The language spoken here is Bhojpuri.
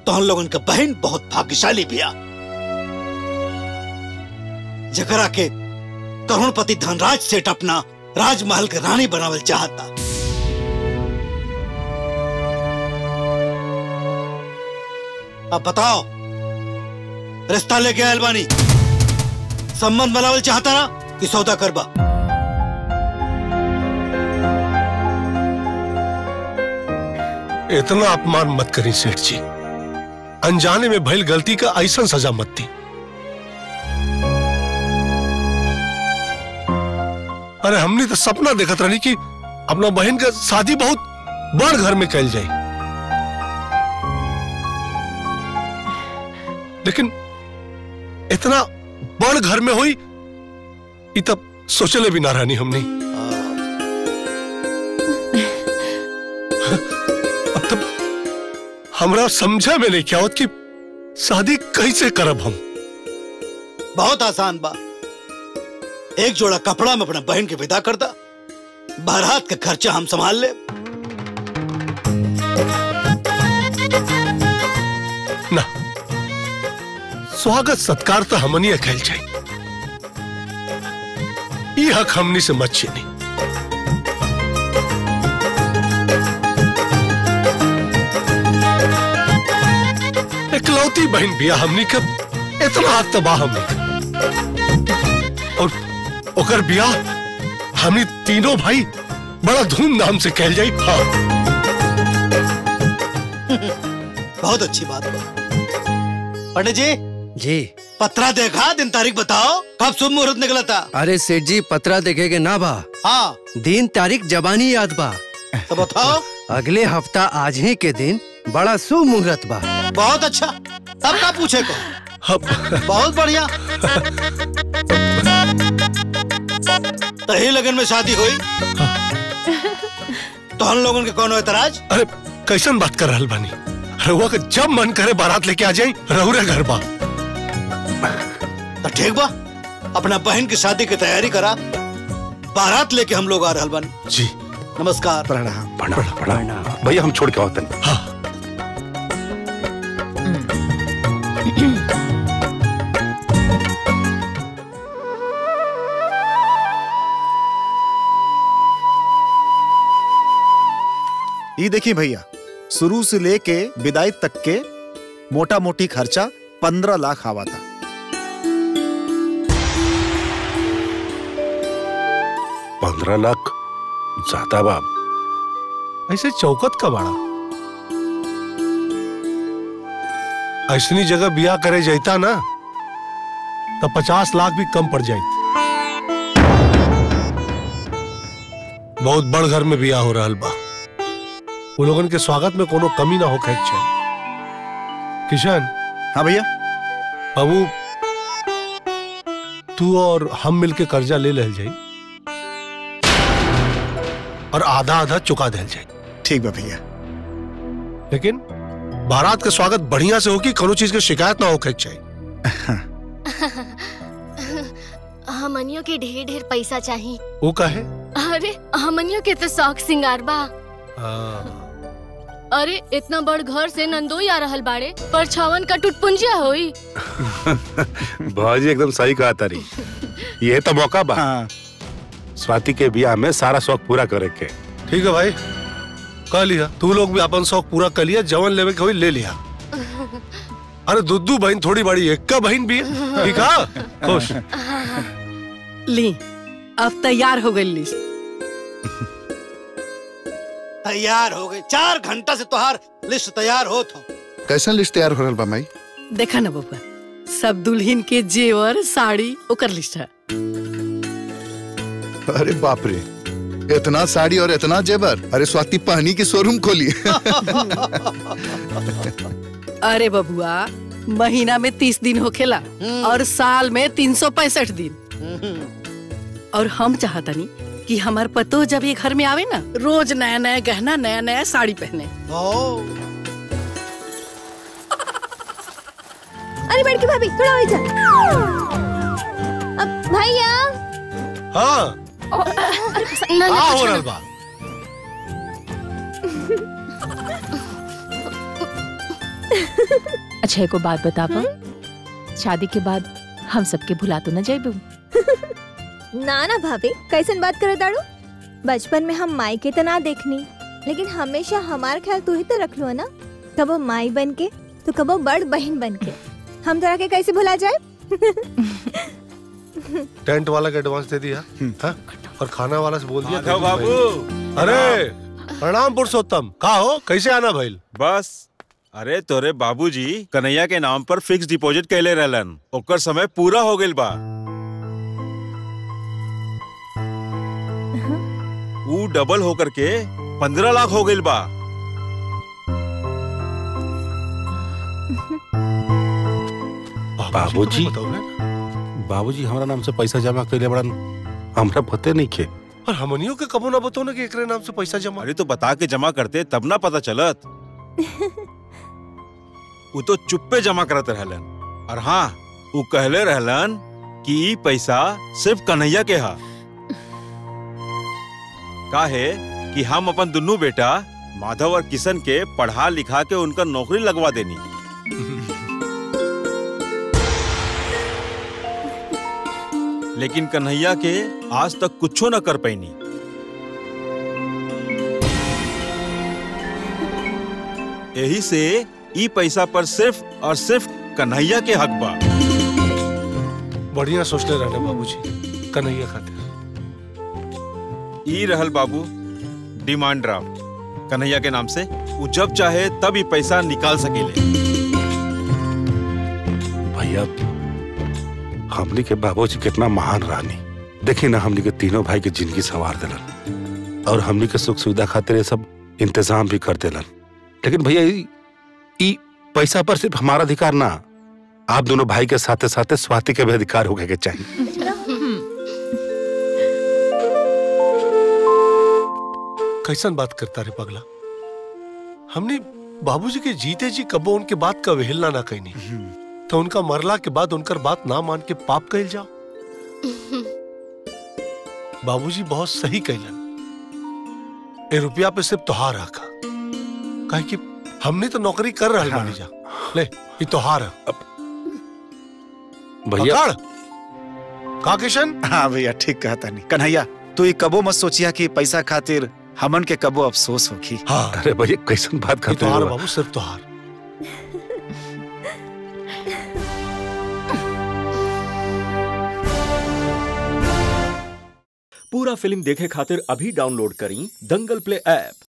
तो हम लोगन के बहन बहुत भाग्यशाली बिया जकरा के करोड़पति धनराज सेठ अपना राजमहल के रानी बनावल चाहता अब बताओ रिश्ता लेके आयल बानी संबंध बनावल चाहता ना कि सौदा करबा इतना अपमान मत करी सेठ जी अनजाने में भइल गलती का ऐसा सजा मत दी अरे हमने तो सपना देखत रही कि अपना बहन का शादी बहुत बड़ घर में कैल जाए लेकिन इतना बड़ घर में हुई ये तब सोचले भी ना रहनी हमने अब तब हमरा समझा में नहीं क्या होत कि शादी कैसे करब हम बहुत आसान बा एक जोड़ा कपड़ा में अपना बहन के विदा कर दा बारात का खर्चा हम संभाल ले ना स्वागत सत्कार तो हमनी कैल जाए ये हक हमनी से मत छीनी इकलौती बहन बिया हमनी के इतना हाथ तबाह हमनी के। और ओकर बिया हमनी तीनों भाई बड़ा धूमधाम से कहल जाई हाँ बहुत अच्छी बात बा पंडित जी जी पत्रा देखा दिन तारीख बताओ कब शुभ मुहूर्त निकला था अरे सेठ जी पत्रा देखेगे ना बा हाँ दिन तारीख जबानी याद बा तो बताओ अगले हफ्ता आज ही के दिन बड़ा शुभ मुहूर्त बा बहुत अच्छा तब का पूछे को अब बहुत बढ़िया तो ही लगन में शादी हुई तो हम लोगों के कौन एतराज अरे कैसन बात कर रहल बानी रहुआ के जब मन करे बारात लेके आ जाई रहुरे घर बा तो ठीक बा अपना बहन की शादी की तैयारी करा बारात लेके हम लोग आ रहल बन जी नमस्कार प्रणाम प्रणाम प्रणाम भैया हम छोड़ के आवतन हाँ ये देखिए भैया शुरू से लेके विदाई तक के मोटा मोटी खर्चा पंद्रह लाख आवा था पंद्रह लाख ज्यादा बा ऐसे चौकत का बाड़ा ऐसनी जगह बिया करे जाता ना तो पचास लाख भी कम पड़ जाए बहुत बड़ घर में बिया हो रहा बा वो लोगन के स्वागत में कोनो कमी ना हो चाहिए किशन हाँ भैया बाबू तू और हम मिलके कर्जा ले लेल जाई और आधा आधा चुका दिल जाए ठीक बा भैया लेकिन बारात का स्वागत बढ़िया से हो कि कोनो चीज की शिकायत ना हो के चाहिए हमनियों के ढेर ढेर पैसा चाहिए वो का है अरे हमनियों के तो शौक सिंगार बा हाँ, अरे इतना बड़ घर से नंदोई आ रहल बाड़े पर छवन का टुटपुंजिया होई भाजी एकदम सही कहा तारी ये तो मौका बा हाँ स्वाति के बियाह में सारा शौक पूरा करे के ठीक है भाई कह लिया तू लोग भी अपन शौक पूरा कर लिया जवन लेवे के हुई ले लिया अरे दुद्दू बहन थोड़ी बड़ी एक का बहन भी है ठीक है खुश ली अब तैयार हो गई लिस्ट तैयार हो गए चार घंटा से तोहार लिस्ट तैयार हो तो कैसन लिस्ट तैयार हो रहल बा माई देखा ना बबुआ सब दुल्हन के जेवर साड़ी ओकर लिस्ट है अरे बाप रे इतना साड़ी और इतना जेवर अरे स्वाति पहनी की शोरूम खोली अरे बबुआ महीना में तीस दिन होखेला और साल में तीन सौ पैंसठ दिन और हम चाहतनी कि हमार पतो जब ये घर में आवे ना रोज नया नया गहना नया नया साड़ी पहने ओ अरे बड़की भाभी थोड़ा वही जा अब भैया हाँ ना, ना, आ हो कुछ रहा ना। बा अच्छा एको बात बतावा शादी के बाद हम सबके भुला तो न जाइबू ना ना भाभी कैसन बात करे दाड़ू बचपन में हम माई के तो ना देखनी लेकिन हमेशा हमार ख्याल तू ही तो रख लो ना कबो माई बन के तो कबो बड़ बहन बन के हम तोरा के कैसे भुला जाए टेंट वाला का एडवांस दे दिया हाँ? और खाना वाला से बोल दिया माधव बाबू अरे प्रणाम पुरुषोत्तम का हो कैसे आना भइल बस अरे तोरे बाबूजी कन्हैया के नाम पर फिक्स डिपॉजिट कैले रहलन ओकर समय पूरा हो गइल बा ऊ डबल होकर के पंद्रह लाख हो गइल बा बाबूजी बाबूजी हमारा नाम से पैसा जमा कैले बड़न हमरा पते नहीं के और हमनियों के कबो ना बताओ ना कि एकरे नाम से पैसा जमा अरे तो बता के जमा करते तब ना पता चलत ऊ तो चुप्पे जमा करत रहलन और हाँ ऊ कहले रहलन कि ई पैसा सिर्फ कन्हैया के हा काहे कि हम अपन दुन्नू बेटा माधव और किशन के पढ़ा लिखा के उनका नौकरी लगवा देनी लेकिन कन्हैया के आज तक कुछो न कर पैनी यही से ई पैसा पर सिर्फ और सिर्फ कन्हैया के हक बा बढ़िया सोचले रहने बाबूजी कन्हैया खातिर ई रहल बाबू डिमांड ड्राफ्ट कन्हैया के नाम से वो जब चाहे तब ही पैसा निकाल सकेले भैया हमनी के बाबूजी कितना महान रानी देखी ना हमनी के तीनों भाई के जिंदगी संवार दिलन और हमनी के सुख सुविधा खातिर ये सब इंतजाम भी कर दिलन लेकिन भैया ई ई पैसा पर सिर्फ हमारा अधिकार ना आप दोनों भाई के साथे साथे स्वाति के भी अधिकार होके के चाहिए कैसन बात करता रे पगला हमने बाबूजी के जीते जी कबो उनके बात का वेहलना ना कहनी तो उनका मरला के बाद उनकर बात ना मान के पाप कहल जाओ बाबूजी बहुत सही कहलन ए रुपया पे सिर्फ तोहार रखा काहे कि हमने तो नौकरी कर रहा बानी जा ले ये तोहार है भैया पकड़ का किशन हाँ भैया ठीक कहता नहीं कन्हैया तू ये कबो मत सोचिया कि पैसा खातिर हमन के कबो अफसोस होगी हाँ अरे भैया कैसन बात ये करते तोहार हो बाबू सिर्फ तोहार पूरा फिल्म देखे खातिर अभी डाउनलोड करी दंगल प्ले ऐप